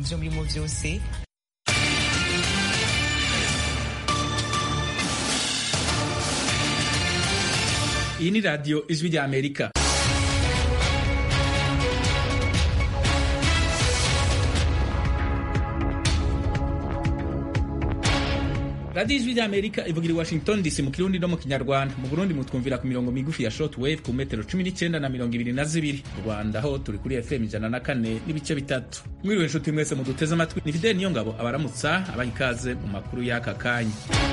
byo murimo byose iyi ni radiyo ijwi rya amerika radiyo ijwi rya amerika ivugira i washington dc mu kirundi no mu kinyarwanda mu burundi mutwumvira ku mirongo migufi ya short wave ku metero cumi n'icyenda na mirongo ibiri na zibiri mu rwanda ho turi kuri fm ijana na kane n'ibice bitatu mwiriwe inshuti mwese muduteze amatwi ni fideli niyo ngabo abaramutsa abaha ikaze mu makuru y'aka kanya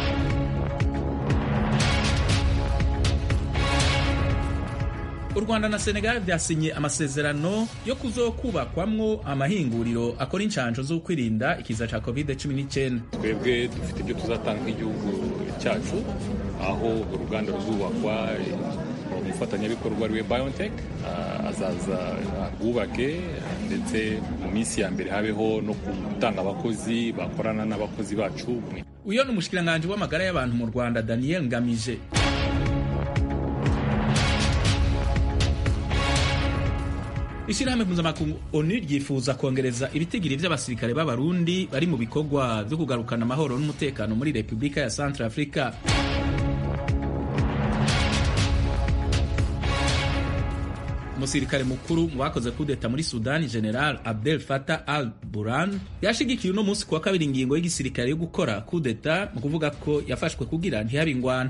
u rwanda na senegal byasinye amasezerano yo kuzokubakwamwo amahinguriro akora inshanjo zo kwirinda ikiza ca covid 19 twebwe dufite ibyo tuzatanga nk'igihugu cyacu aho uruganda ruzubakwa umufatanyabikorwa ariwe biontech azaza rwubake ndetse mu minsi ya mbere habeho no gutanga abakozi bakorana n'abakozi bacu uyo ni umushikiranganji w'amagara y'abantu mu rwanda daniel ngamije ishyirahamwe mpuzamakungu onu ryifuza kongereza ibitigiri by'abasirikare b'abarundi bari mu bikorwa byo kugarukana amahoro n'umutekano muri repubulika ya centre africa umusirikare mukuru mu bakoze kudeta muri sudani general abdel fatah al buran yashigikiye uno munsi kuwa kabiri ingingo y'igisirikare yo gukora kudeta mu kuvuga ko yafashwe kugira ntihabe ingwana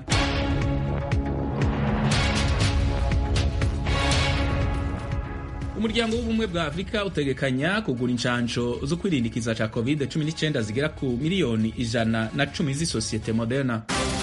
umuryango w'ubumwe bwa afurika utegekanya kugura inshansho zo kwirindikiza ca covid 19 zigera ku miliyoni ijana na cumi z'isosiyete moderna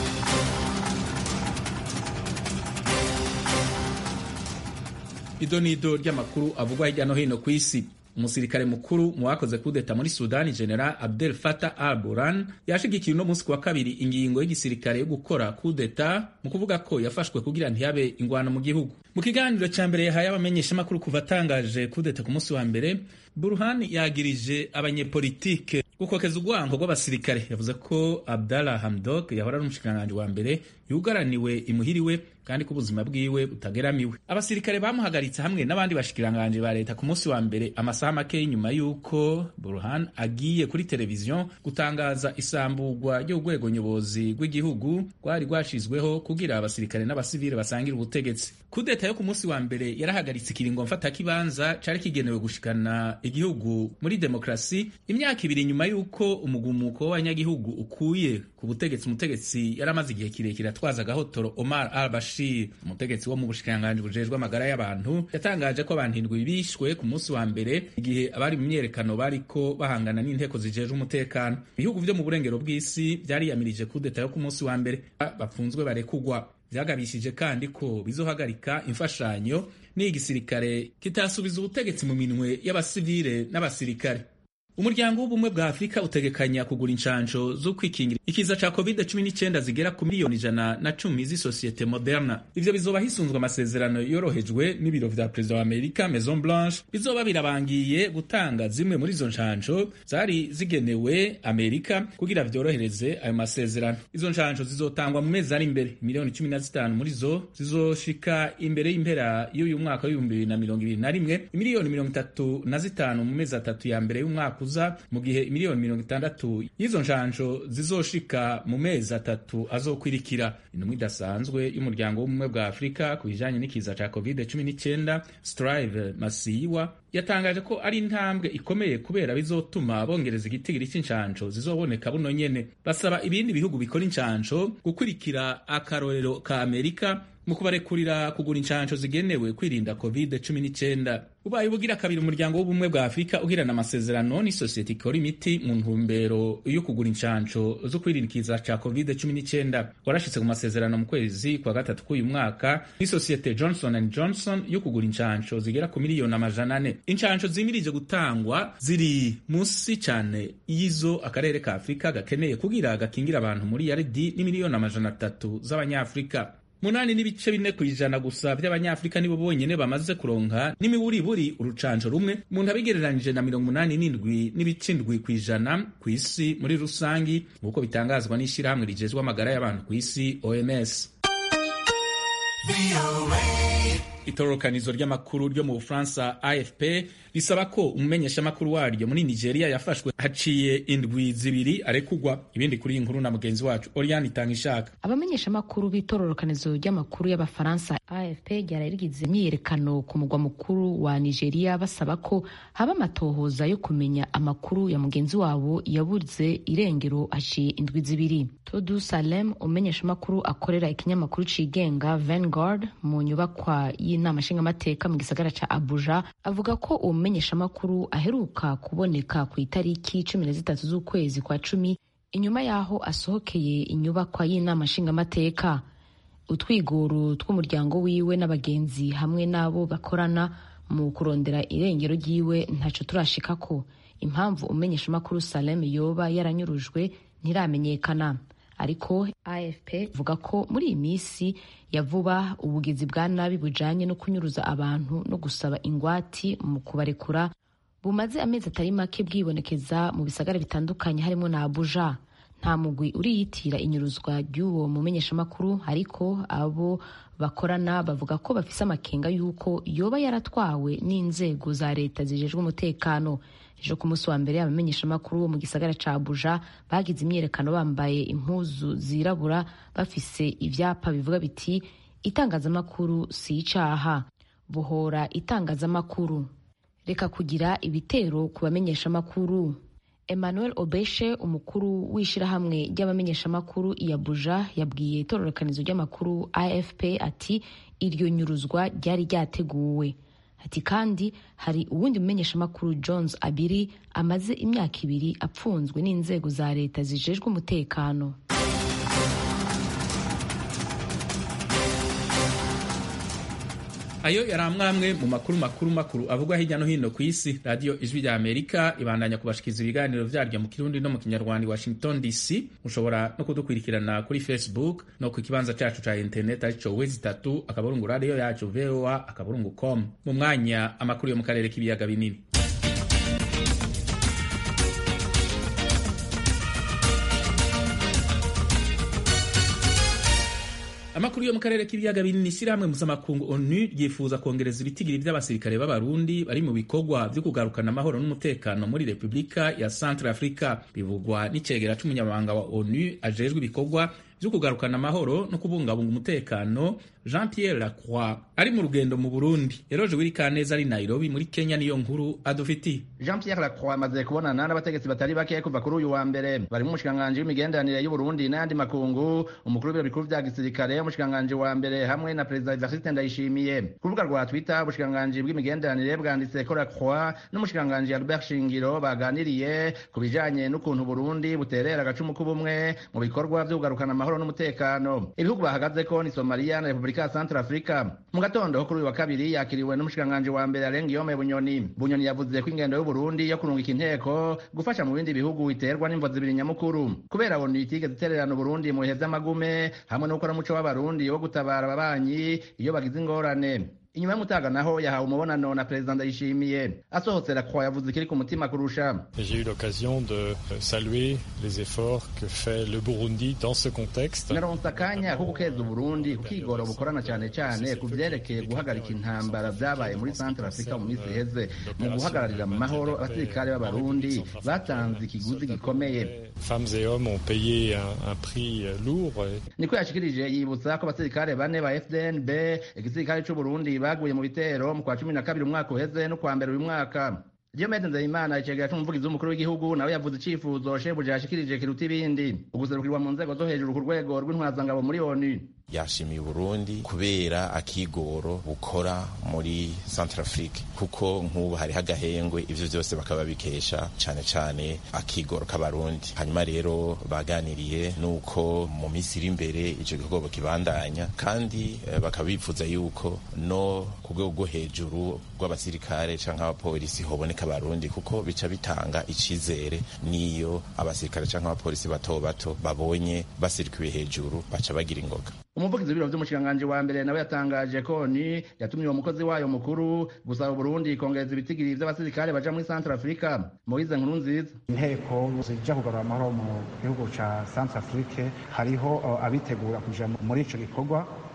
ido nido ry'amakuru avugwa hirya no hino ku isi umusirikare mukuru mu bakoze kudeta muri sudani general abdel fatah al buran yashigikiye uno munsi kuwa kabiri ingingo y'igisirikare yo gukora kudeta mu kuvuga ko yafashwe kugira ntihabe ingwano mu gihugu mu kiganiro cya mbere yahaye abamenyeshamakuru kuva atangaje kudeta ku munsi wa mbere burhan yagirije abanyepolitike gukokeza urwango rw'abasirikare yavuze ko abdallah hamdok yahora ari umushikiranganji wa mbere yugaraniwe imuhiriwe kandi ko ubuzima bwiwe butageramiwe abasirikare bamuhagaritse hamwe n'abandi bashikiranganji ba leta ku munsi wa mbere amasaha make nyuma y'uko burhan agiye kuri televiziyo gutangaza isamburwa ry'urwego nyobozi rw'igihugu rwari rwashizweho kugira abasirikare n'abasivile basangire ubutegetsi kudeta yo ku munsi wa mbere yarahagaritse ikiringo mfatakibanza cari kigenewe gushikana igihugu muri demokrasi imyaka ibiri nyuma y'uko umugumuko w'abanyagihugu ukuye ku butegetsi umutegetsi yari amaze igihe kirekire atwaza agahotoro omar al bashir umutegetsi wo mu bushikiranganji bujejwe amagara y'abantu yatangaje ko abantu indwi bishwe ku munsi wa mbere igihe abari mu myerekano bariko bahangana n'inteko zijejwe umutekano ibihugu vyo mu burengero bw'isi vyariyamirije kudeta yo ku munsi wa mbere bafunzwe barekugwa vyagabishije kandi ko bizohagarika imfashanyo n'igisirikare kitasubiza ubutegetsi mu minwe y'abasivile n'abasirikare umuryango w'ubumwe bwa afurika utegekanya kugura inshansho zo kwikingira ikiza ca covid-19 zigera ku miliyoni ijana na cumi z'isosiyete moderna ivyo bizoba hisunzwe amasezerano yorohejwe n'ibiro vya perezida wa amerika maison blanche bizoba birabangiye gutanga zimwe muri izo nshansho zari zigenewe amerika kugira vyorohereze ayo masezerano izo nshansho zizotangwa mu mezi ari imbere miliyoni cumi na zitanu muri zo zizoshika imbere y'impera y'uyu mwaka w'ibihumbi bibiri na mirongo ibiri na rimwe imiliyoni mirongo itatu na zitanu mu mezi atatu ya mbere y'umwaka mu gihe miliyoni mirongo itandatu y'izo nshansho zizoshika mu mezi atatu azokwirikira intumwa idasanzwe y'umuryango w'ubumwe bwa afurika ku bijanye n'ikiza ca covid 19 strive masiyiwa yatangaje ko ari intambwe ikomeye kubera bizotuma bongereza igitigiri cy'inshansho zizoboneka buno nyene basaba ibindi bihugu bikora inshansho gukurikira akarorero ka amerika mu kubarekurira kugura inshansho zigenewe kwirinda covid 19 ubaye ubugira kabiri umuryango w'ubumwe bwa afurika ugirana amasezerano n'isosiyete ikora imiti mu ntumbero yo kugura inshansho zo kwirindikiza ca covid 19 warashitse ku masezerano mu kwezi kwa gatatu k'uyu mwaka n'isosiyete johnson and johnson yo kugura inshansho zigera ku miliyoni amajana ane inshansho zimirije gutangwa ziri munsi cyane y'izo akarere ka afurika gakeneye kugira gakingira abantu muri yaridi n'imiliyoni amajana atatu z'abanyafurika munani n'ibice bine ku ijana gusa by'abanyafurika nibo bonyene bamaze kuronka n'imiburiburi urucanco rumwe umuntu abigereranije na mirongo umunani n'indwi n'ibice indwi ku ijana ku isi muri rusangi nk'uko bitangazwa n'ishirahamwe rijejwe amagara y'abantu ku isi oms itororokanizo ry'amakuru ryo mu bufaransa afp risaba ko umumenyeshamakuru waryo muri nigeria yafashwe haciye indwi zibiri arekugwa ibindi kuri iyi nkuru na mugenzi wacu oriane itanga ishaka abamenyeshamakuru b'itororokanizo ry'amakuru y'abafaransa afp ryari rigize imyiyerekano ku mugwa mukuru wa nigeria basaba ko haba amatohoza yo kumenya amakuru ya mugenzi wabo yabuze irengero haciye indwi zibiri todu salem umumenyeshamakuru akorera ikinyamakuru cigenga vanguard mu nyubakwa y'inama nshingamateka mu gisagara ca abuja avuga ko uwo mumenyeshamakuru aheruka kuboneka ku itariki cumi na zitatu z'ukwezi kwa cumi inyuma y'aho asohokeye inyubakwa y'inama nshingamateka utwigoro tw'umuryango wiwe n'abagenzi hamwe n'abo bakorana mu kurondera irengero ryiwe ntaco turashikako impamvu umumenyeshamakuru salem yoba yaranyurujwe ntiramenyekana ariko afp ivuga ko muri iyi minsi ya vuba ubugizi bwa nabi bujanye no kunyuruza abantu no gusaba ingwati mu kubarekura bumaze amezi atari make bwibonekeza mu bisagara bitandukanye harimo na abuja nta mugwi uriyitira inyuruzwa ry'uwo mumenyeshamakuru ariko abo bakorana bavuga ko bafise amakenga y'uko yoba yaratwawe n'inzego za leta zijejwe umutekano ejo ku munsi wa mbere abamenyeshamakuru bo mu gisagara ca abuja bagize imyiyerekano bambaye impuzu zirabura bafise ivyapa bivuga biti itangazamakuru si icaha bohora itangazamakuru reka kugira ibitero ku bamenyeshamakuru emmanuel obeshe umukuru w'ishirahamwe ry'abamenyeshamakuru i abuja yabwiye itororokanizo ry'amakuru afp ati iryo nyuruzwa ryari ryateguwe ati kandi hari uwundi mumenyeshamakuru jones abiri amaze imyaka ibiri apfunzwe n'inzego za leta zijejwe umutekano ayo yari amwamwe mu makuru makuru makuru avugwa hirya no hino ku isi radiyo ijwi rya amerika ibandanya kubashikiriza ibiganiro vyaryo mu kirundi no mu kinyarwanda washington dc mushobora no kudukurikirana kuri facebook no ku kibanza cacu ca internet arico wezi itatu akaburungu radiyo yacu voa akaburungu com mu mwanya amakuru yo mu karere k'ibiyaga binini amakuru yo mu karere k'ibiyaga binini ishyirahamwe mpuzamakungu onu ryifuza kongereza ibitigiri by'abasirikare b'abarundi bari mu bikorwa byo kugarukana amahoro n'umutekano muri repubulika ya centre africa bivugwa n'icegera c'umunyamabanga wa onu ajejwe ibikorwa byo kugarukana amahoro no kubungabunga umutekano jean pierre lacroix ari mu rugendo mu burundi eroje wirikaneza ari nairobi muri kenya niyo nkuru adufitiye jean pierre lacroix amaze kubonana n'abategetsi batari bake kuva kuri uyu wa mbere barimo umushikiranganji w'imigenderanire y'uburundi n'ayandi makungu umukuru w'ibiro bikuru vya gisirikare umushikiranganji wa mbere hamwe na perezida evariste ndayishimiye ku rubuga rwa twitter ubushikiranganji bw'imigenderanire bwanditse ko lacroix n'umushikiranganji albert shingiro baganiriye ku bijanye n'ukuntu burundi buterera agacumu k'ubumwe mu bikorwa vyo kugarukana amahoro n'umutekano ibihugu bahagazeko ni somaliya na repubulika ya centre africa mu gatondo kuri uyu wa kabiri yakiriwe n'umushikiranganji wa mbere arenga iyome bunyoni bunyoni yavuze ko ingendo y'uburundi yo kurungika inteko gufasha mu bindi bihugu iterwa n'imvo zibiri nyamukuru kubera bonu itigeze itererana uburundi mu bihe vy'amagume hamwe no gukora umuco w'abarundi wo gutabara ababanyi iyo bagize ingorane inyuma y'umutaga naho yahawe umubonano na perezida ndayishimiye asohotse lacroix yavuze ikiri ku mutima kurusha j'ai eu l'occasion de saluer les efforts que fait le burundi dans ce contexte naronse akanya ko gukeza uburundi kukigora bukorana cyane cyane ku vyerekeye guhagarika intambara vyabaye muri centre africa mu minsi iheze mu guhagararira mu mahoro abasirikare b'abarundi batanze ikiguzi gikomeye femmes et hommes ont payé un, un prix lourd niko yashikirije yibutsa ko abasirikare bane ba fdnb igisirikare c'uburundi baguye mu bitero mu kwa cumi na kabiri umwaka uheze no kwa mbere uyu mwaka Diomede Nzeyimana icegera c'umuvugizi w'umukuru w'igihugu nawe yavuze icifuzo shebuja yashikirije kiruta ibindi uguserukirwa mu nzego zo hejuru ku rwego rw'intwazangabo muri ONU yashimiye Burundi kubera akigoro bukora muri Centrafrique kuko nk'ubu hariho agahengwe ivyo vyose bakaba bikesha cane cane akigoro k'abarundi hanyuma rero baganiriye nuko mu minsi iri imbere ico gikorwa kibandanya kandi eh, bakaba bifuza yuko no ku rwego rwo hejuru rw'abasirikare canke abapolisi hoboneka abarundi kuko bica bitanga icizere niyo abasirikare canke abapolisi bato bato babonye basirikiwe hejuru baca bagira ingoga umuvugizi w'ibiro vy'umushikiranganji wa mbere nawe yatangaje ko ni yatumye uwo mukozi wayo mukuru gusaba Burundi kongereza ibitigiri vy'abasirikare baja muri Centre Africa Moise nkuru nziza inteko zija kugarura amahoro mu gihugu ca Centre Afrique hariho uh, abitegura kuja muri ico gikorwa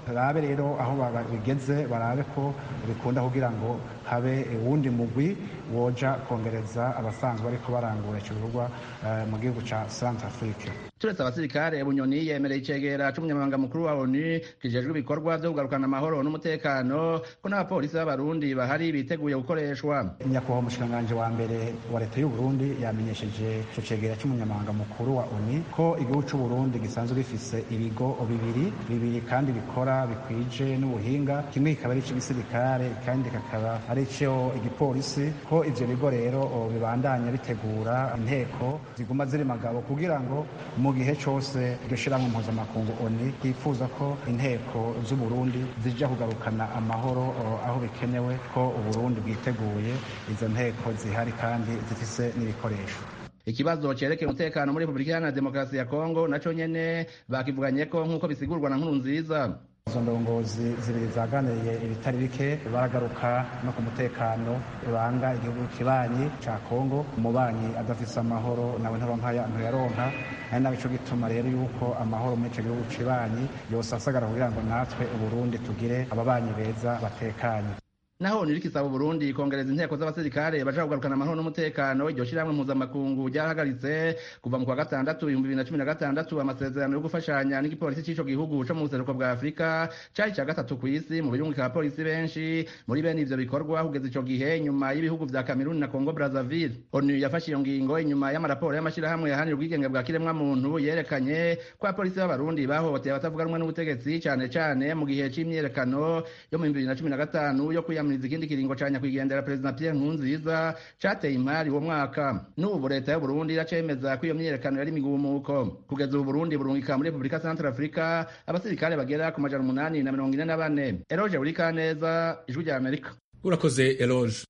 barabe rero aho bigeze barabe ko bikunda kugira ngo habe uwundi mugwi woja kongereza abasanzwe bariko barangura ico gikorwa mu gihugu ca Centre Afrique turetse abasirikare bunyoni yemereye icegera c'umunyamabanga mukuru wa onu kijejwe ibikorwa vyo kugarukana amahoro n'umutekano ko n'abapolisi b'abarundi bahari biteguye gukoreshwa nyakubahwa umushikiranganji wa mbere wa leta y'uburundi yamenyesheje ico cegera c'umunyamabanga mukuru wa onu ko igihugu c'uburundi gisanzwe gifise ibigo bibiri bibiri kandi bikora bikwije n'ubuhinga kimwe kikaba ari ic'igisirikare kandi kakaba ari ico igipolisi ko ivyo bigo rero bibandanya bitegura inteko ziguma ziri magabo kugira ngo mu gihe cyose iryo shyirahamwe mpuzamakungu oni yifuza ko inteko z'uburundi zijya kugarukana amahoro aho bikenewe ko uburundi bwiteguye izo nteko zihari kandi zifise n'ibikoresho ikibazo cerekeye umutekano muri repubulika iharanira demokarasi ya kongo naco nyene bakivuganye ko nk'uko bisigurwa na nkuru nziza izo ndongozi zibiri zaganiriye ibitari bike baragaruka no ku mutekano uranga igihugu kibanyi ca kongo umubanyi adafise amahoro nawe ntaronka ntuyaronka ari nawe ico gituma rero yuko amahoro muri ico gihugu kibanyi yose asagara kugira ngo natwe uburundi tugire ababanyi beza batekanye naho nirikisaba Burundi kongereza inteko z'abasirikare baja kugarukana amahoro n'umutekano iryo shirahamwe mpuzamakungu ryahagaritse kuva mu kwa gatandatu ibihumbi bibiri na cumi na gatandatu amasezerano yo gufashanya n'igipolisi c'ico gihugu co mu buseruko bwa afurika cari ca gatatu kw'isi mu birungika abapolisi benshi muri bene ivyo bikorwa kugeza ico gihe nyuma y'ibihugu vya kameruni na congo brazzaville onu yafashe iyo ngingo inyuma y'amaraporo y'amashirahamwe yahanira ubwigenge bwa kiremwa muntu yerekanye ko abapolisi b'abarundi bahohoteye abatavuga rumwe n'ubutegetsi cane cane mu gihe c'imyiyerekano yo mu bibiri na cumi na gatanu yo kwiyamiriza ikindi kiringo ca nyakwigendera perezida Pierre Nkurunziza cateye imari uwo mwaka n'ubu leta y'u Burundi iracemeza ko iyo myiyerekano yari imigumuko kugeza ubu Burundi burungika muri Republika Central Africa abasirikare bagera ku majana umunani na mirongo ine na bane Eroge Burikaneza ijwi rya Amerika urakoze Eloge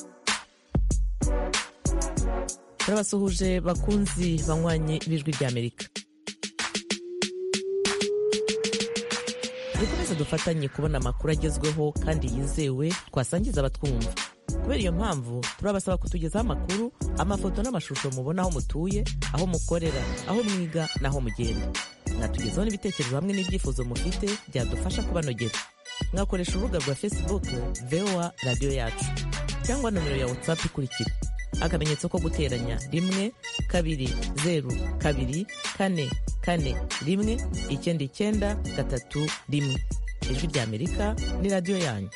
turabasuhuje bakunzi banywanye b'ijwi rya Amerika dukomeze dufatanye kubona amakuru agezweho kandi yizewe twasangiza abatwumva kubera iyo mpamvu turabasaba kutugezaho amakuru amafoto n'amashusho mubona aho mutuye aho mukorera aho mwiga n'aho mugenda mwatugezaho n'ibitekerezo hamwe n'ibyifuzo mufite byadufasha kubanogera mwakoresha urubuga rwa facebook voa radiyo yacu cyangwa nomero ya whatsapp ikurikira akamenyetso ko guteranya rimwe kabiri zeru kabiri kane kane rimwe icyenda icyenda gatatu rimwe ijwi rya amerika ni radiyo yanyu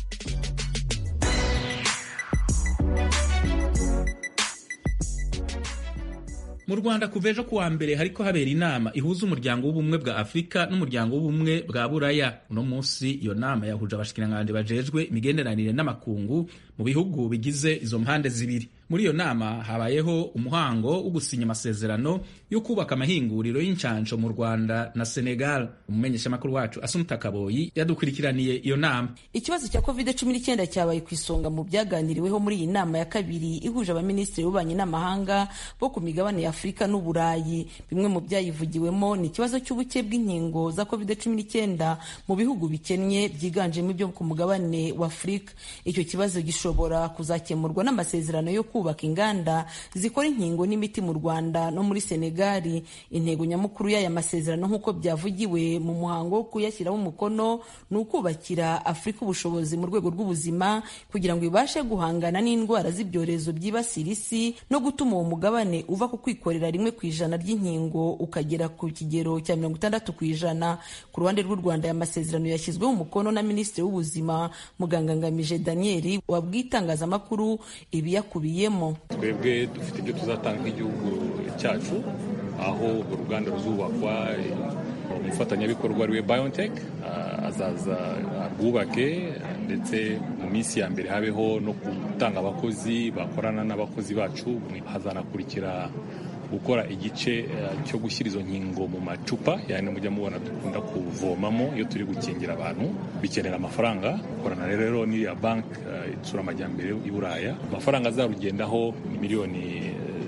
mu rwanda kuva ejo kuwa mbere hariko habera inama ihuza umuryango w'ubumwe bwa afurika n'umuryango w'ubumwe bwa buraya uno munsi iyo nama yahuje abashikiranganji bajejwe imigenderanire n'amakungu mu bihugu bigize izo mpande zibiri muri iyo nama habayeho umuhango wo gusinya amasezerano yo kubaka amahinguriro y'incansho mu rwanda na senegal umumenyeshamakuru wacu asumuta kaboyi yadukurikiraniye iyo nama ikibazo cya covid cumi n'icyenda cyabaye ku isonga mu byaganiriweho muri iyi nama ya kabiri ihuje abaminisitiri b'ububanyi n'amahanga bo ku migabane ya afurika n'uburayi bimwe mu byayivugiwemo ni ikibazo cy'ubuke bw'inkingo za covid cumi n'icyenda mu bihugu bikennye byiganjemo ibyo ku mugabane wa afurika icyo kibazo gishobora kuzakemurwa n'amasezerano yo kubaka inganda zikora inkingo n'imiti mu rwanda no muri senegali intego nyamukuru y'aya masezerano nk'uko byavugiwe mu muhango wo kuyashyiraho umukono ni ukubakira afurika ubushobozi mu rwego rw'ubuzima kugira ngo ibashe guhangana n'indwara z'ibyorezo byibasira isi no gutuma uwo mugabane uva ku kwikorera rimwe ku ijana ry'inkingo ukagera ku kigero cya mirongo itandatu ku ijana ku ruhande rw'u rwanda aya masezerano yashyizweho umukono na minisitiri w'ubuzima muganga ngamije daniel wabwiye itangazamakuru ibiyakubiyemo twebwe dufite ibyo tuzatanga nk'igihugu cyacu aho uruganda ruzubakwa umufatanyabikorwa ariwe biontech azaza rwubake ndetse mu minsi ya mbere habeho no gutanga abakozi bakorana n'abakozi bacu hazanakurikira gukora igice cyo gushyira izo nkingo mu macupa yani mujya mubona dukunda kuvomamo iyo turi gukingira abantu bikenera amafaranga korana rero n'iriya banki itsura amajyambere i buraya amafaranga azarugendaho ni miliyoni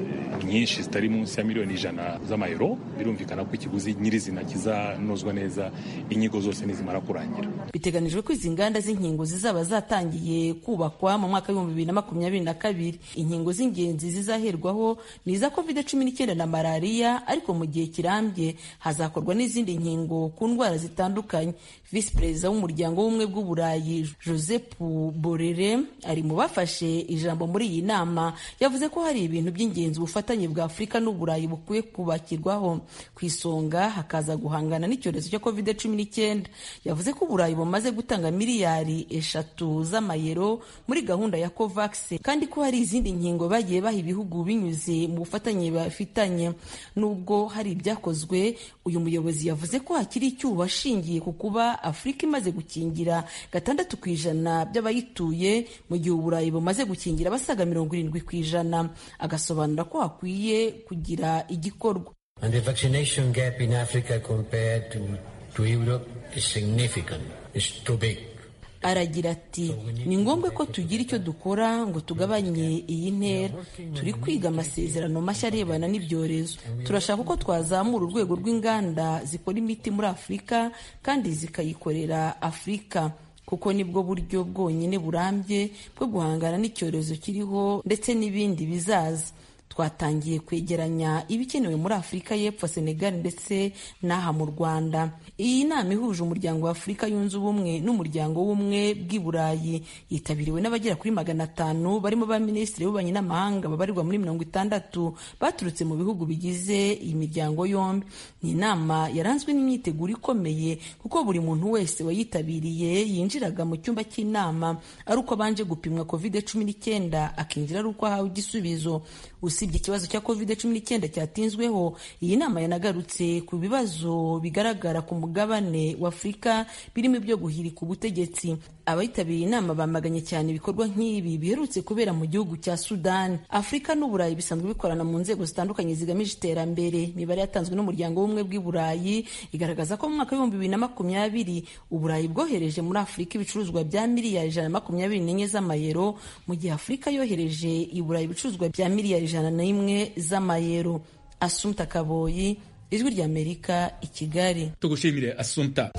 nyinshi zitari munsi ya miliyoni ijana z'amayero birumvikana ko ikiguzi nyirizina kizanozwa neza inyigo zose nizimara kurangira biteganijwe ko izi nganda z'inkingo zizaba zatangiye kubakwa mu mwaka w'ibihumbi bibiri na makumyabiri na kabiri inkingo z'ingenzi zizaherwaho ni iza covid cumi n'icyenda na malariya ariko mu gihe kirambye hazakorwa n'izindi nkingo ku ndwara zitandukanye visi perezida w'umuryango w'ubumwe bw'uburayi joseph borere ari mu bafashe ijambo muri iyi nama yavuze ko hari ibintu by'ingenzi ubufatanye bwa afurika n'uburayi bukwiye kubakirwaho ku isonga hakaza guhangana n'icyorezo cya covid cumi n'icyenda yavuze ko uburayi bumaze gutanga miliyari eshatu z'amayero muri gahunda ya covax kandi ko hari izindi nkingo bagiye baha ibihugu binyuze mu bufatanye bafitanye nubwo hari ibyakozwe uyu muyobozi yavuze ko hakiri icyuho ashingiye ku kuba afurika imaze gukingira gatandatu ku ijana by'abayituye mu gihe uburayi bumaze gukingira abasaga mirongo irindwi ku ijana agasobanura ko hakwiye kugira igikorwa And the vaccination gap in Africa compared to, to Europe is significant. It's too big. aragira ati ni ngombwa ko tugira icyo dukora ngo tugabanye iyi ntera turi kwiga amasezerano mashya arebana n'ibyorezo turashaka ko twazamura urwego rw'inganda zikora imiti muri afurika kandi zikayikorera afurika kuko nibwo buryo bwonyine burambye bwo guhangana n'icyorezo kiriho ndetse n'ibindi bizaza twatangiye kwegeranya ibikenewe muri afurika y'epfo senegal ndetse n'aha mu rwanda iyi nama ihuje umuryango wa afurika yunze ubumwe n'umuryango w'ubumwe bw'i burayi yitabiriwe n'abagera kuri magana atanu barimo ba minisitiri b'ububanyi n'amahanga babarirwa muri mirongo itandatu baturutse mu bihugu bigize iyi miryango yombi ni inama yaranzwe n'imyiteguro ikomeye kuko buri muntu wese wayitabiriye yinjiraga mu cyumba cy'inama ari uko abanje gupimwa covid cumi n'icyenda akinjira ari uko ahawe igisubizo usibye ikibazo cya covid cumi n'icyenda cyatinzweho iyi nama yanagarutse ku bibazo bigaragara ku mugabane wa afurika birimo ibyo guhirika ubutegetsi abitabiriye inama bamaganye cyane ibikorwa nk'ibi biherutse kubera mu gihugu cya sudani afurika n'uburayi bisanzwe bikorana mu nzego zitandukanye zigamije iterambere imibare yatanzwe n'umuryango w'ubumwe bw'i burayi igaragaza ko mu mwaka w'ibihumbi bibiri na makumyabiri uburayi bwohereje muri afurika ibicuruzwa bya miliyari ijana na makumyabiri n'enye z'amayero mu gihe afurika yohereje i burayi ibicuruzwa bya miliyari ijana n'imwe z'amayero asumta kaboyi ijwi ry'amerika i kigali tugushimire asumta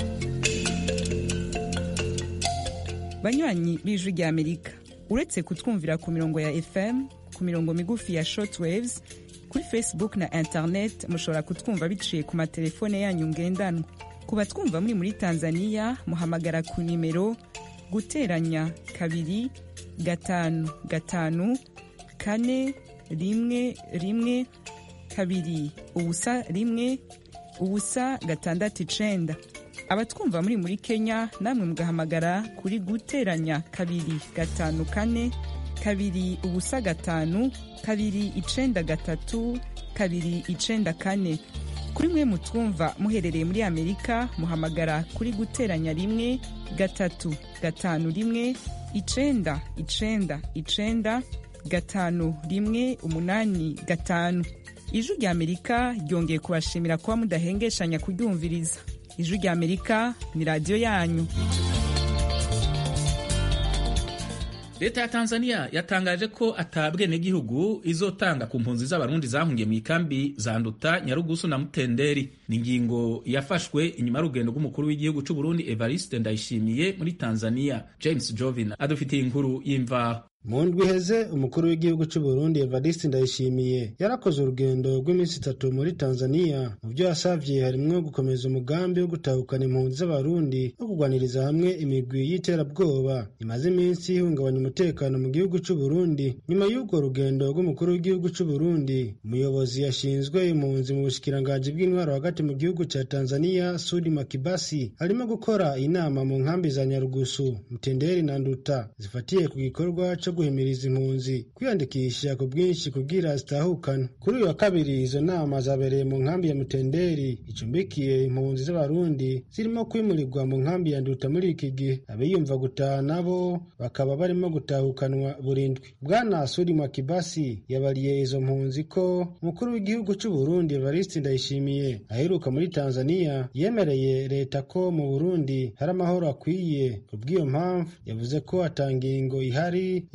banywanyi b'ijwi ry'amerika uretse kutwumvira ku mirongo ya fm ku mirongo migufi ya shortwaves kuri facebook na internet mushobora kutwumva biciye ku matelefone yanyu ngendanwa ku batwumva muri muri tanzania muhamagara ku nimero guteranya kabiri gatanu gatanu kane rimwe rimwe kabiri ubusa rimwe ubusa gatandatu icenda abatwumva muri muri kenya namwe mugahamagara kuri guteranya kabiri gatanu kane kabiri ubusa gatanu kabiri icenda gatatu kabiri icenda kane kuri mwe mutwumva muherereye muri amerika muhamagara kuri guteranya rimwe gatatu gatanu rimwe icenda icenda icenda gatanu rimwe umunani gatanu ijwi rya amerika ryongeye kubashimira kuba mudahengeshanya kuryumviriza ijwi rya amerika ni radiyo yanyu leta ya tanzania yatangaje ko atabwenegihugu izotanga ku mpunzi z'abarundi zahungiye mu ikambi za nduta nyarugusu na mutenderi ni ingingo yafashwe inyuma y'urugendo rw'umukuru w'igihugu cy'u burundi evariste ndayishimiye muri tanzania james jovin adufitiye inkuru y'imvaho mu ndwi iheze umukuru w'igihugu cy'u Burundi Evariste Ndayishimiye yarakoze urugendo rw'iminsi itatu muri Tanzania mu byo yasavye harimwo gukomeza umugambi wo gutahukana impunzi z'abarundi no kugwaniriza hamwe imigwi y'iterabwoba imaze iminsi ihungabanya umutekano mu gihugu cy'u Burundi nyuma y'urwo rugendo rw'umukuru w'igihugu cy'u Burundi umuyobozi yashinzwe impunzi mu bushikiranganji bw'intwaro hagati mu gihugu cya Tanzania Sudi Makibasi arimo gukora inama mu nkambi za Nyarugusu Mtenderi na Nduta zifatiye ku gikorwa cyo guhimiriza impunzi kwiyandikisha ku bwinshi kugira zitahukana kuri uyu wa kabiri izo nama zabereye mu nkambi ya mutenderi icumbikiye impunzi z'abarundi zirimo kwimurirwa mu nkambi ya nduta muri iki gihe abiyumva gutaha nabo bakaba barimo gutahukanwa burindwi bwana sudi makibasi yabariye izo mpunzi ko umukuru w'igihugu cy'u burundi evariste ndayishimiye aheruka muri tanzania yemereye leta ko mu burundi hari amahoro akwiye ku bw'iyo mpamvu yavuze ko atangingo ihari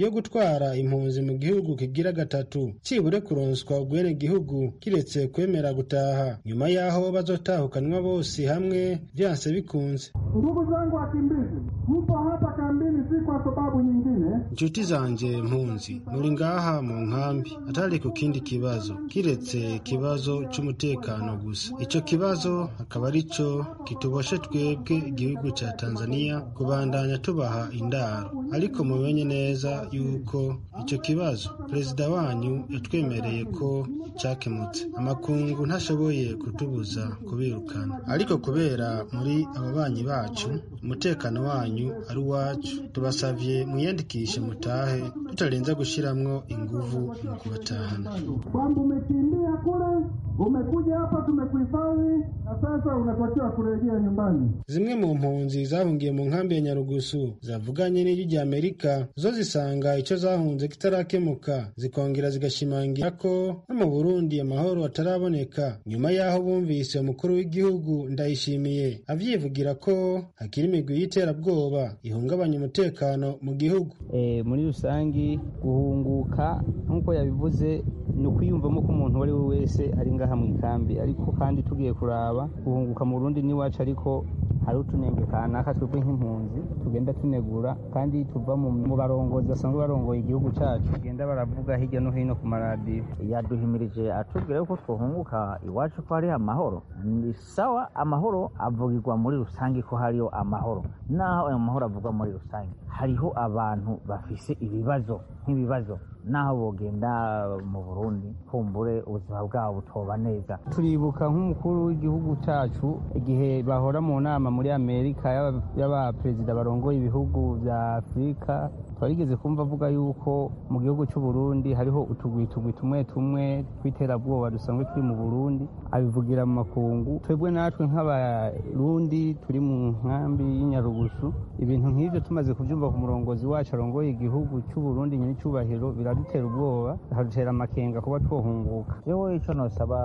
yo gutwara impunzi mu gihugu kigira gatatu cibure kuronswa ubwene gihugu kiretse kwemera gutaha nyuma y'aho bazotahukanwa bose hamwe vyanse bikunze Ndugu zangu wakimbizi, mpo hapa kambini si kwa sababu nyingine. inshuti zanje mpunzi muri ngaha mu nkambi atari ku kindi kibazo kiretse ikibazo c'umutekano gusa ico kibazo akaba arico kituboshe twebwe igihugu ca tanzania kubandanya tubaha indaro ariko mumenye neza yuko ico kibazo perezida wanyu yatwemereye ko cakemutse amakungu ntashoboye kutubuza kubirukana ariko kubera muri ababanyi bacu umutekano wanyu ari uwacu tubasavye mwiyandikishe mutahe tutarenza gushiramwo inguvu mu kubatahana Kwamba umekimbia kule, umekuja hapa, tumekuhifadhi na sasa unatakiwa kurejea nyumbani. zimwe mu mpunzi zahungiye mu nkambi ya nyarugusu zavuganye n'ijwi rya amerika zo zisanga ico zahunze kitarakemuka zikongera zigashimangira ko no mu burundi amahoro ataraboneka nyuma y'aho bumvise umukuru w'igihugu ndayishimiye avyivugira ko hakiri imigwi y'iterabwoba ihungabanya umutekano mu gihugu Eh, muri rusangi guhunguka nk'uko yabivuze ni ukwiyumvamo ko umuntu uwo ari we wese ari ngaha mu ikambi ariko kandi tugiye kuraba guhunguka mu Burundi n'iwacu ariko hari utunenge kanaka twebwe nk'impunzi tugenda tunegura kandi tuva mu mu barongozi basanzwe barongoye igihugu cacu bagenda baravuga hirya no hino ku maradiyo yaduhimirije atubwira yuko twohunguka iwacu ko hari amahoro ni sawa amahoro avugirwa muri rusange ko hariyo amahoro naho ayo mahoro avugwa muri rusange hariho abantu bafise ibibazo nk'ibibazo naho bogenda mu burundi kumbure ubuzima bwabo butoba neza turibuka nk'umukuru w'igihugu cacu igihe bahora mu nama muri amerika y'aba- y'abaperezida barongoye ibihugu vya afurika twarigeze kumva avuga yuko mu gihugu cy'u Burundi hariho utugwi tugwi tumwe tumwe tw'iterabwoba dusanzwe turi mu burundi abivugira mu makungu twebwe natwe nk'abarundi turi mu nkambi y'inyarugusu ibintu nk'ivyo tumaze kuvyumva ku murongozi wacu arongoye igihugu cy'u Burundi nyine cyubahiro biradutera ubwoba bikadutera amakenga kuba twohunguka yewe icyo nosaba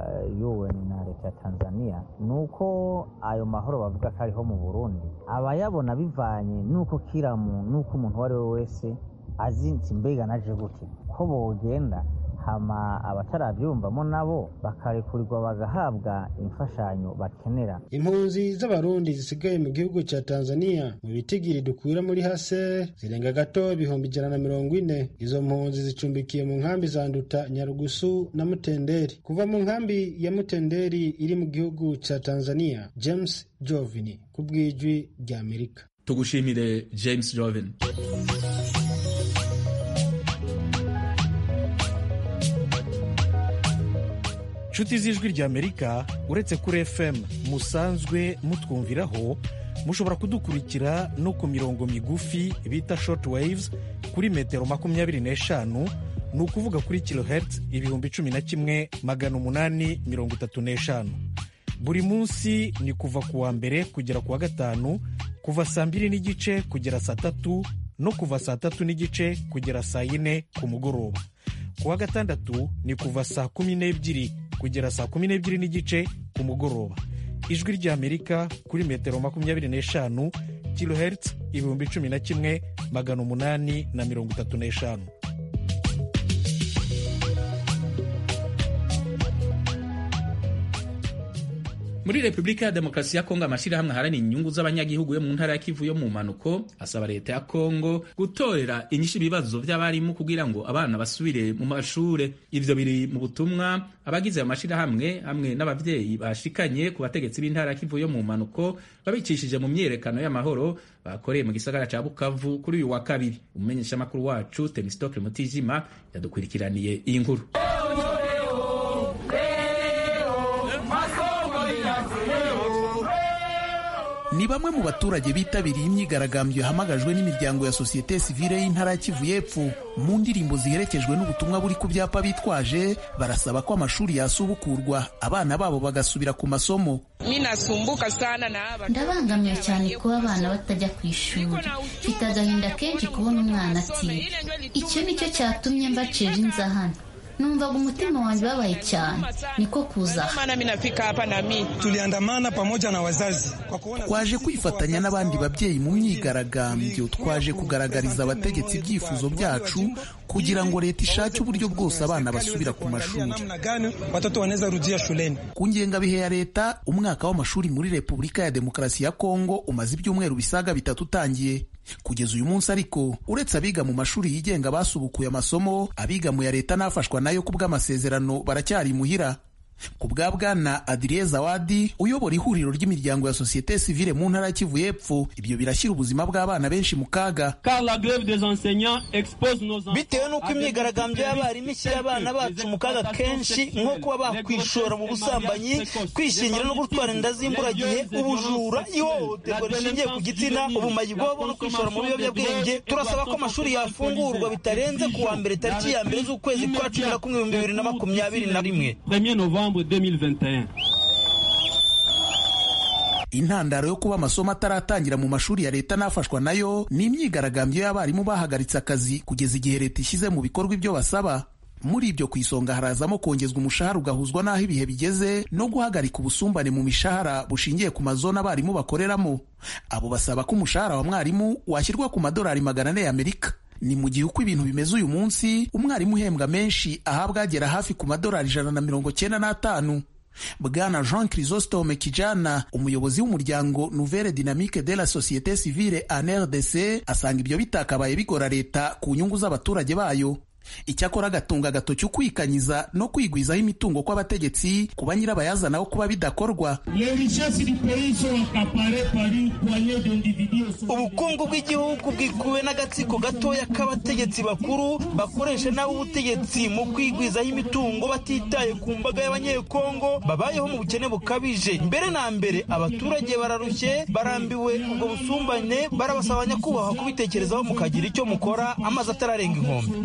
UN na leta ya tanzania ni uko ayo mahoro bavuga ko ariho mu burundi abayabona bivanye n'uko kiramu n'uko umuntu uwo ari we wese azi nti mbega naje gute ko bogenda hama abatarabyumvamo nabo bakarekurirwa bagahabwa imfashanyo bakenera impunzi z'abarundi zisigaye mu gihugu ca tanzania mu bitigiri dukwira muri hase zirenga gato ibihumbi ijana na mirongo ine izo mpunzi zicumbikiye mu nkambi za nduta nyarugusu na mutenderi kuva mu nkambi ya mutenderi iri mu gihugu ca tanzania james jovini ku bw'ijwi rya amerika tugushimire james joven nshuti z'ijwi ry'amerika uretse kuri fm musanzwe mutwumviraho mushobora kudukurikira no ku mirongo migufi bita short waves kuri metero makumyabiri n'eshanu ni ukuvuga kuri kilohertz ibihumbi cumi na kimwe magana umunani mirongo itatu n'eshanu buri munsi ni kuva ku wa mbere kugera ku wa gatanu kuva saa mbiri n'igice kugera saa tatu no kuva saa tatu n'igice kugera saa yine ku mugoroba ku wa gatandatu ni kuva saa kumi n'ebyiri kugera saa kumi n'ebyiri n'igice ku mugoroba ijwi ry'amerika kuri metero makumyabiri n'eshanu kilohertz ibihumbi cumi na kimwe magana umunani na mirongo itatu n'eshanu muri repubulika ya demokarasi ya kongo amashyirahamwe aharanira inyungu z'abanyagihugu yo mu ntara ya kivu yo mu mpanuko asaba leta ya kongo gutorera inyishu ibibazo by'abarimu kugira ngo abana basubire mu mashure ivyo biri mu butumwa abagize ayo mashyirahamwe hamwe n'abavyeyi bashikanye ku bategetsi b'intara ya kivu yo mu mpanuko babicishije mu myiyerekano y'amahoro bakoreye mu gisagara ca bukavu kuri uyu wa kabiri umumenyeshamakuru wacu temistokle mutijima yadukurikiraniye iyi nkuru ni bamwe mu baturage bitabiriye imyigaragambyo yahamagajwe n'imiryango ya sosiyete sivile y'intara ya Kivu y'Epfo mu ndirimbo ziherekejwe n'ubutumwa buri ku byapa bitwaje barasaba ko amashuri yasubukurwa abana babo bagasubira ku masomo minasumbuka sana na aba ndabangamiwe cyane kuba abana batajya ku ishuri mfite agahinda kenshi kubona umwana atiga icyo nicyo cyatumye mbaceje inza hano numvaga umutima wanjye babaye cyane niko kuza tuliandamana pamoja na wazazi twaje kwifatanya n'abandi babyeyi mu myigaragambyo twaje kugaragariza abategetsi ibyifuzo byacu kugira ngo leta ishake uburyo bwose abana basubira ku mashuri ku ngengabihe ya leta umwaka w'amashuri muri repubulika ya demokarasi ya kongo umaze ibyumweru bisaga bitatu utangiye kugeza uyu munsi ariko uretse abiga mu mashuri yigenga basubukuye amasomo abiga mu ya leta n'afashwa nayo ku bw'amasezerano baracyari imuhira ku bwa bwana adiriye zawadi uyobora ihuriro ry'imiryango ya sosiyete sivile mu ntara ya kivu y'epfo ibyo birashyira ubuzima bw'abana benshi mu kaga bitewe n'uko imyigaragambyo y'abarimu ishyira abana bacu mu kaga kenshi nko kuba bakwishora mu busambanyi kwishingira no gutwara inda z'imburagihe ubujura ihohoterwa rishingiye ku gitsina ubumayibobo no kwishora mu biyobyabwenge turasaba ko amashuri yafungurwa bitarenze ku wa mbere tariki ya mbere z'ukwezi kwa cumi na kumwe ibihumbi bibiri na makumyabiri na rimwe intandaro yo kuba amasomo ataratangira mu mashuri ya leta n'afashwa nayo ni imyigaragambyo y'abarimu bahagaritse akazi kugeza igihe leta ishyize mu bikorwa ibyo basaba muri ibyo ku isonga harazamo kongezwa umushahara ugahuzwa n'aho ibihe bigeze no guhagarika ubusumbane mu mishahara bushingiye ku mazona abarimu bakoreramo abo basaba ko umushahara wa mwarimu washyirwa ku madolari magana ane y'amerika ni mu gihe uko ibintu bimeze uyu munsi umwarimu uhembwa menshi ahabwa agera hafi ku madolari ijana na mirongo cyenda n'atanu bwana jean chrysostome kijana umuyobozi w'umuryango nouvelle dynamique de la société civile en rdc asanga ibyo bitakabaye bigora leta ku nyungu z'abaturage bayo icyakora agatunga agatoki ukwikanyiza no kwigwizaho imitungo kw'abategetsi kuba nyirabayazana wo kuba bidakorwa ubukungu bw'igihugu bwikuwe n'agatsiko gatoya k'abategetsi bakuru bakoresha nabo ubutegetsi mu kwigwizaho imitungo batitaye ku mbaga y'abanyekongo babayeho mu bukene bukabije mbere na mbere abaturage bararushye barambiwe ubwo busumbane barabasaba nyakubahwa kubitekerezaho mukagira icyo mukora amazi atararenga inkombe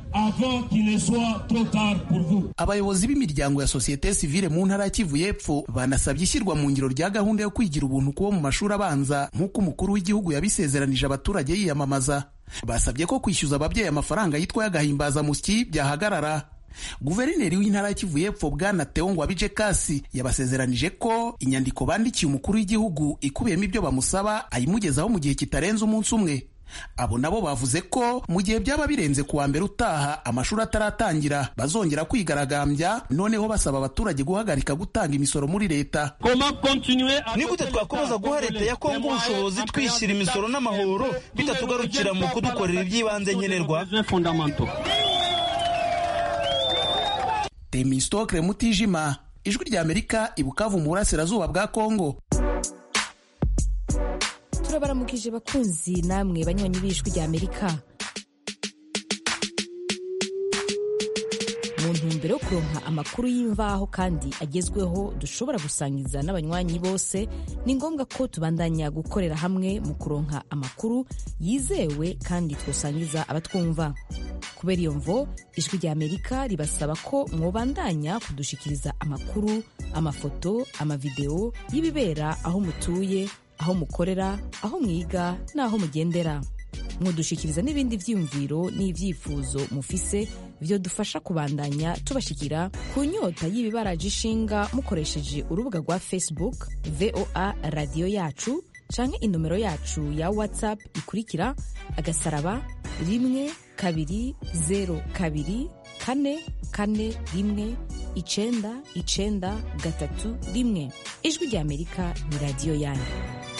abayobozi b'imiryango ya sosiyete sivile mu ntara ya kivu y'epfo banasabye ishyirwa mu ngiro rya gahunda yo kwigira ubuntu kubo mu mashuri abanza nk'uko umukuru w'igihugu yabisezeranije abaturage yiyamamaza basabye ko kwishyuza ababyeyi amafaranga yitwa y'agahimbazamusyi byahagarara guverineri w'intara ya kivu y'epfo bwana teo ngwabije kasi yabasezeranije ko inyandiko bandikiye umukuru w'igihugu ikubiyemo ibyo bamusaba ayimugezaho mu gihe kitarenze umunsi umwe abo nabo bavuze ko mu gihe byaba birenze ku wa mbere utaha amashuri ataratangira bazongera kwigaragambya noneho basaba abaturage guhagarika gutanga imisoro muri leta ni gute twakomeza guha leta ya kongo ubushobozi twishyira imisoro n'amahoro bitatugarukira mu kudukorera iby'ibanze nkenerwa temistokre mutijima ijwi rya amerika ibukavu mu burasirazuba bwa kongo turabaramukije bakunzi namwe banywanyi b'ijwi rya amerika mu ntumbero yo kuronka amakuru y'imvaho kandi agezweho dushobora gusangiza n'abanywanyi bose ni ngombwa ko tubandanya gukorera hamwe mu kuronka amakuru yizewe kandi twosangiza abatwumva kubera iyo mvo ijwi rya amerika ribasaba ko mwobandanya kudushikiriza amakuru amafoto amavideo y'ibibera aho mutuye aho mukorera aho mwiga n'aho mugendera mwodushikiriza n'ibindi byiyumviro n'ibyifuzo mufise byo dufasha kubandanya tubashikira ku nyota y'ibibaraje ishinga mukoresheje urubuga rwa facebook voa radiyo yacu canke inomero yacu ya whatsapp ikurikira agasaraba rimwe kabiri zero kabiri kane kane rimwe icenda icenda gatatu rimwe ijwi rya amerika ni radiyo yanyu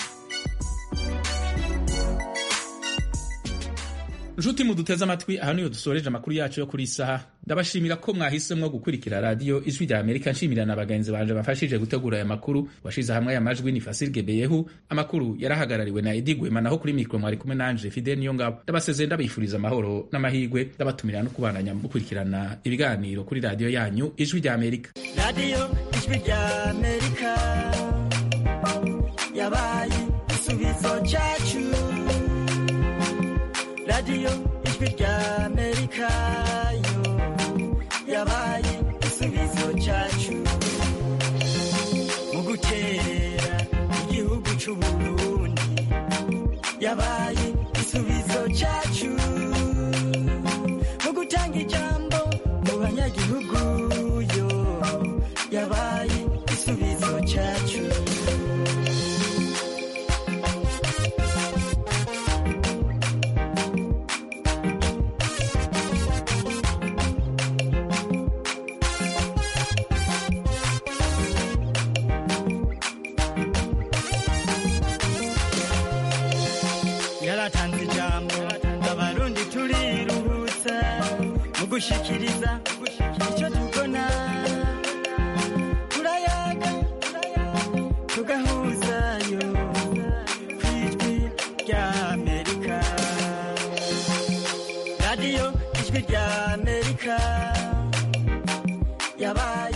nshuti muduteze amatwi aha niyo dusoreje amakuru yacu yo kuri iyi saha ndabashimira ko mwahisemo gukurikira radiyo ijwi rya amerika nshimira na bagenzi banje bafashije gutegura aya makuru washize hamwe aya majwi ni fasile gebeyehu amakuru yarahagarariwe na edi gwema naho kuri mikoro mwari kumwe nanje fide niyo ngabo ndabasezeye ndabifuriza amahoro n'amahirwe ndabatumira no kubandanya gukurikirana ibiganiro kuri radiyo yanyu ijwi rya amerika radiyo ijwi rya amerika yabaye igisubizo cyacu radiyo ijwi rya amerika yo yabaye igisubizo cyacu mu gukerera igihugu cy'uburundi yabaye igisubizo cyacu mu gutanga ijambo mu banyagihugu gushikiriza icyo tubona turayaga tugahuzayo ku ijwi rya amerika radiyo ijwi rya amerika yabaye